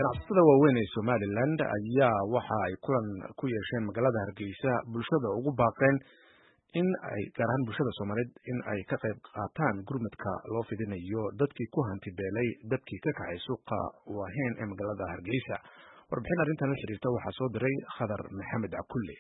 ganacsatada waaweyn ee somalilan ayaa waxa ay kulan ku yeesheen magaalada hargeysa bulshada ugu baaqeen in ay gaar ahaan bulshada soomaaliyeed in ay ka qayb qaataan gurmadka loo fidinayo dadkii ku hanti beelay dadkii ka kacay suuqa waaheen ee magaalada hargeysa warbixin arrintan la xiriirta waxaa soo diray khadar maxamed cakulle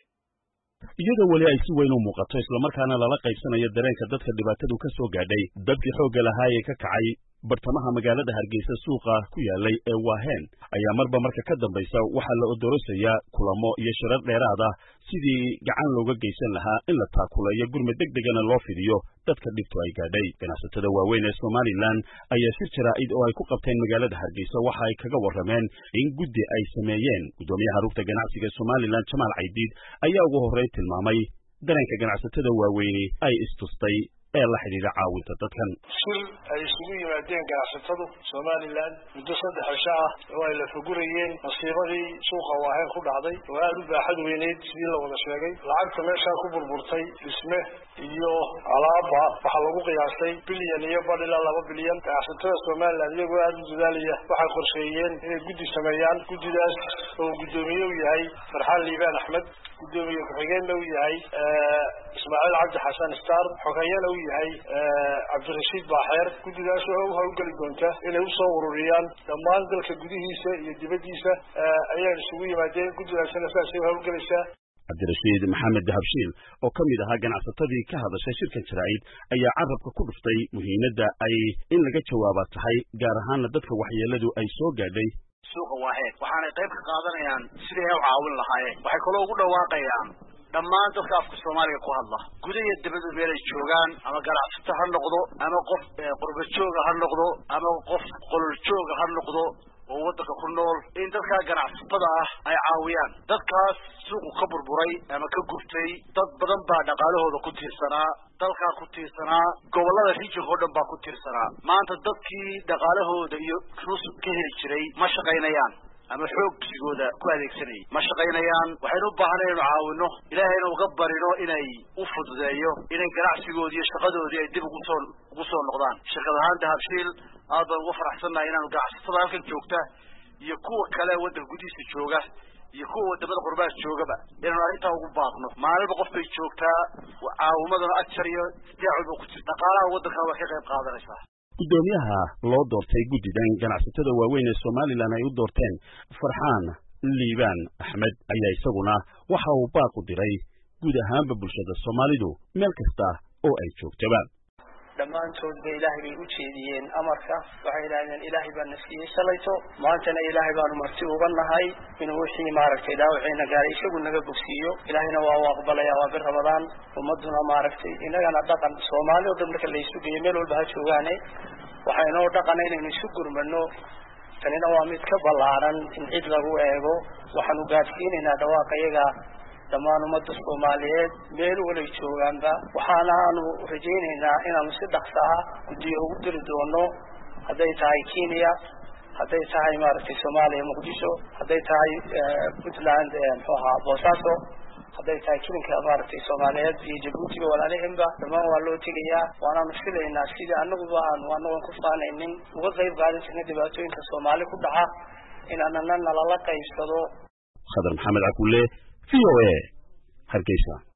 iyadoo weli ay si weyn u muuqato islamarkaana lala qaybsanayo dareenka dadka dhibaatadu ka soo gaadhay dadkii xoogga lahaa ee ka kacay bartamaha magaalada hargeysa suuqa ku yaalay ee waaheen ayaa marba marka ka dambaysa waxaa la odorosayaa kulamo iyo shirar dheeraad ah sidii gacan looga geysan lahaa in la taakuleeyo gurmad deg degana loo fidiyo dadka dhibtu ay gaadhay ganacsatada waaweyn ee somalilan ayaa shir jaraa'id oo ay ku qabteen magaalada hargeysa waxa ay kaga warrameen in guddi ay sameeyeen guddoomiyaha rugta ganacsiga somalilan jamaal caydiid ayaa ugu horreyn tilmaamay dareenka ganacsatada waaweyni ay istustay ee la xidhiidha caawinta dadkan shir ay isugu yimaadeen ganacsatadu somalilan muddo saddex cisho ah oo ay la fugurayeen masiibadii suuqa waaheen ku dhacday oo aada u baaxad weyneyd sidii la wada sheegay lacagta meeshaa ku burburtay dhisme iyo alaaba waxaa lagu qiyaasay bilyan iyo badh ilaa laba bilyan ganacsatada somalilan iyagoo aada u dadaalaya waxay qorsheeyeen inay guddi sameeyaan guddidaas oo guddoomiye u yahay farxaan liibaan axmed guddoomiye ku-xigeenna u yahay ismaaciil cabdi xasan star xogayana u yahay cabdirashiid baaxeer guddidaas oo u hawlgeli doonta inay usoo ururiyaan dhammaan dalka gudihiisa iyo dibaddiisa ayaan isugu yimaadeen guddidaasina saasay u hawlgelaysaa cabdirashiid maxamed dahabshiil oo ka mid ahaa ganacsatadii ka hadashay shirkan jaraa'id ayaa carabka ku dhuftay muhiimadda ay in laga jawaaba tahay gaar ahaana dadka waxyeeladu ay soo gaadhay suuqa waaheen waxaanay qayb ka qaadanayaan sidii ay u caawin lahaayeen waxay kaloo ugu dhawaaqayaan dhammaan dadka afka soomaaliga ku hadla guda iyo dibadda meel ay joogaan ama ganacsato ha noqdo ama qof qurba jooga ha noqdo ama qof qolol jooga ha noqdo oo waddanka ku nool in dadkaa ganacsatada ah ay caawiyaan dadkaas suuqu ka burburay ama ka gubtay dad badan baa dhaqaalahooda ku tiirsanaa dalkaa ku tiirsanaa gobollada rijinka oo dhan baa ku tiirsanaa maanta dadkii dhaqaalahooda iyo rus ka heli jiray ma shaqaynayaan ama xoogsigooda ku adeegsanayay ma shaqaynayaan waxaynu u baahanay inu caawino ilaahayna uga barino inay u fududeeyo inay ganacsigoodii iyo shaqadoodii ay dib ugu soo ugu soo noqdaan shirkad ahaan dahabshiil aad baan uga faraxsannahay inaanu ganacsatada halkan joogta iyo kuwa kale waddanka gudihiisa jooga iyo kuwa wadamada qurbaas joogaba inaanu arrintaa ugu baaqno maalinba qof bay joogtaa caawimaduna ajar iyo isdeecul ba ku jirta dhaqaalaha waddankana waa ka qayb qaadanaysaa guddoomiyaha loo doortay guddidan ganacsatada waaweyn ee somalilan ay u doorteen farxaan liibaan axmed ayaa isaguna waxa uu baaq u diray guud ahaanba bulshada soomaalidu meel kasta oo ay joogtaba dhammaantoodba ilaahay bay u jeediyeen amarka waxay yidhahdeen ilaahay baa na siiyey shalayto maantana ilaahay baanu marti uga nahay inuu wixii maaragtay dhaawiciina gaaray isagu naga bogsiiyo ilaahayna waa u aqbalaya waa bir ramadaan ummaduna maaragtay innagana dhaqan soomaali oo dhan marka la isu geeyo meel walba ha joogaane waxaa inoo dhaqana inaynu isu gurmano tanina waa mid ka ballaaran in cid lagu eego waxaanu gaadhsiinaynaa dhawaaqa iyaga dhammaan ummadda soomaaliyeed meel walay joogaanba waxaana aanu rajaynaynaa inaanu si dhaqsa ah guddiyo ugu diri doono hadday tahay kenya hadday tahay maaragtay soomaaliya muqdisho hadday tahay puntland muxuu ahaa boosaaso hadday tahay kilinka maaragtay soomaaliyeed iyo jabuutiga walaalihinba dhammaan waa loo tegayaa waanaanu filaynaa sidii anaguba aanu anagoon ku faanaynin uga qayb qaadan jirna dhibaatooyinka soomaali ku dhaca inaanana nalala qaybsado khadar maxamed cakulle v o a hargeysa